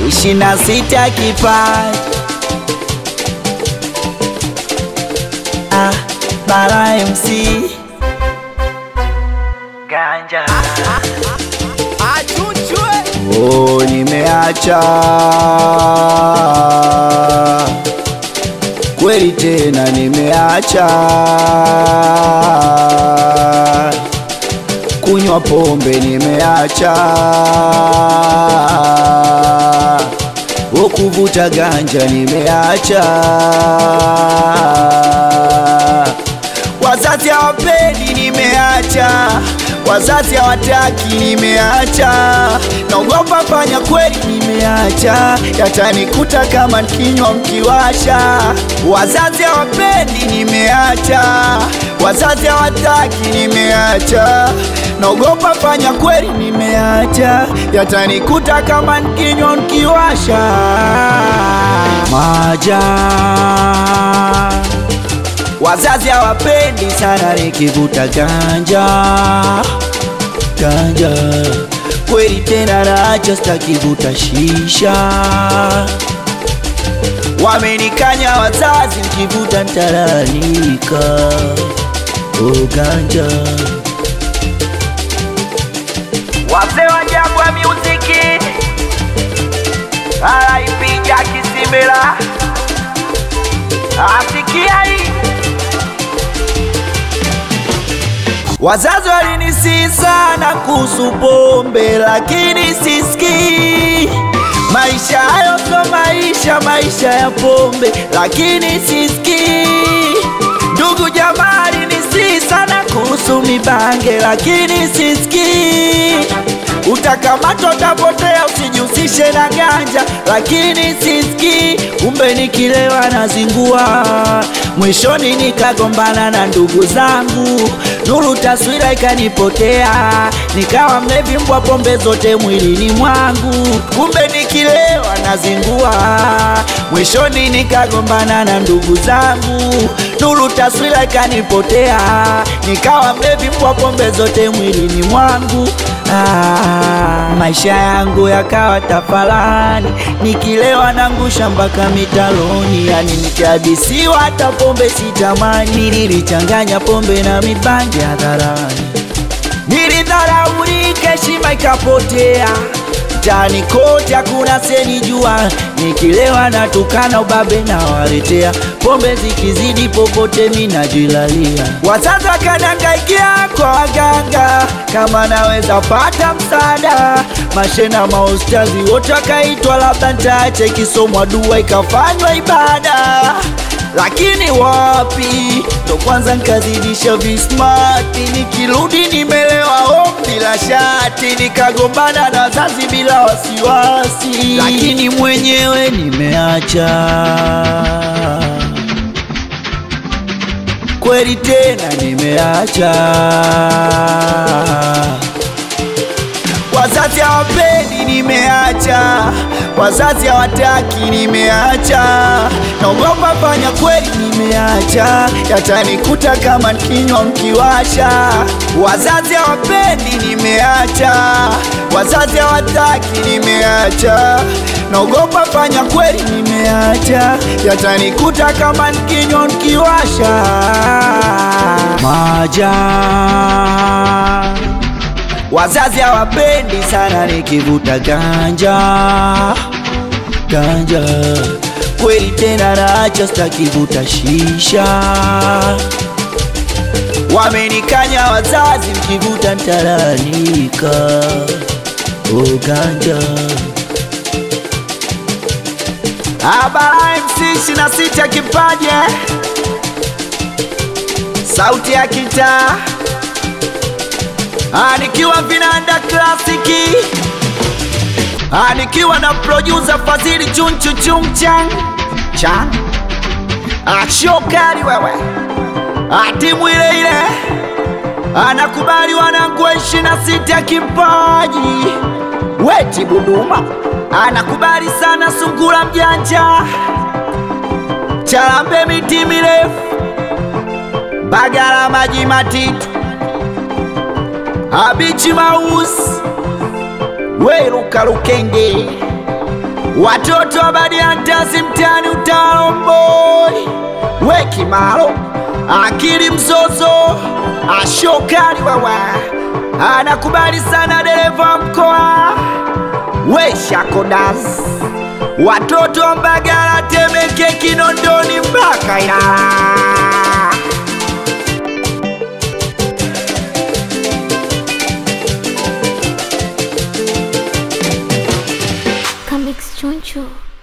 ishirini na sita kipaji ah, Bara MC Ganja Oh, nimeacha kweli tena, nimeacha kunywa pombe, nimeacha kuvuta ganja, nimeacha wazazi hawapendi, nimeacha wazazi hawataki, nimeacha naogopa fanya kweli, nimeacha yatanikuta kama nikinywa mkiwasha. Wazazi hawapendi, nimeacha wazazi hawataki, nimeacha naogopa fanya kweli, nimeacha yatanikuta kama nikinywa mkiwasha. Maja Wazazi hawapendi sana nikivuta ganja ganja, kweli tena nacho sitakivuta shisha. Wamenikanya wazazi, nikivuta nitalalamika. Oh, ganja wazee wa Jangwa Music alaipiga kisimela asikia hii Wazazi walinisihi sana kuhusu pombe, lakini sisikii. Maisha hayo sio maisha, maisha ya pombe, lakini sisikii. Ndugu jamaa alinisihi sana kuhusu mibange, lakini sisikii. Utakamatwa, utapotea, usijihusishe na ganja, lakini sisikii. Kumbe nikilewa nazingua, mwishoni nikagombana na ndugu zangu, nuru taswira ikanipotea, nikawa mlevi mbwa pombe zote mwilini mwangu. Kumbe nikilewa nazingua, mwishoni nikagombana na ndugu zangu, nuru taswira ikanipotea, nikawa mlevi mbwa pombe zote mwilini mwangu. Ah, maisha yangu yakawa tafalani, nikilewa nangusha mpaka mitaloni, yani nikihadisiwa hata pombe sitamani. Nililichanganya pombe na mibangi hadharani, nilidharaulika, heshima ikapotea mtaani kote hakuna senijua, nikilewa natukana ubabe na waletea, pombe zikizidi popote minajilalia. Wazazi wakanangaikia kwa waganga, kama naweza pata msaada. Mashena maustazi wote wakaitwa, labda ntaache kisomwa dua ikafanywa ibada lakini wapi, ndo kwanza nkazidisha vismati, nikirudi nimelewa home bila shati, nikagombana na wazazi bila wasiwasi, lakini mwenyewe nimeacha kweli tena nimeacha. Wazazi hawapendi, nimeacha. Wazazi hawataki, nimeacha. Naogopa fanya kweli, nimeacha. Yatanikuta kama nikinywa mkiwasha. Wazazi hawapendi, nimeacha. Wazazi hawataki, nimeacha. Naogopa fanya kweli, nimeacha. Yatanikuta kama nikinywa mkiwasha. Maja Wazazi hawapendi sana nikivuta ganja ganja, kweli tena nacho sitakivuta shisha. Wamenikanya wazazi, mkivuta ntalalamika. Oh, ganja Abara MC ishirini na sita kipaje, sauti ya kitaa Ah, nikiwa vinanda klasiki Ah, nikiwa na producer Fadhili chunchu chungchan chan Ah, shokari wewe Ah, timu ile ile anakubali wanangu wa ishirini na sita kipaji weti Buduma anakubali sana sungura mjanja Charambe miti mirefu Bagala maji matitu Abichi Maus Weruka Lukenge watoto wa Badiantasi mtani utalomboi wekimalo akili mzozo ashokali wawa anakubali sana dereva mkoa weshakodas watoto wa Mbagala Temeke Kinondoni mpaka Ilala Comics Choncho.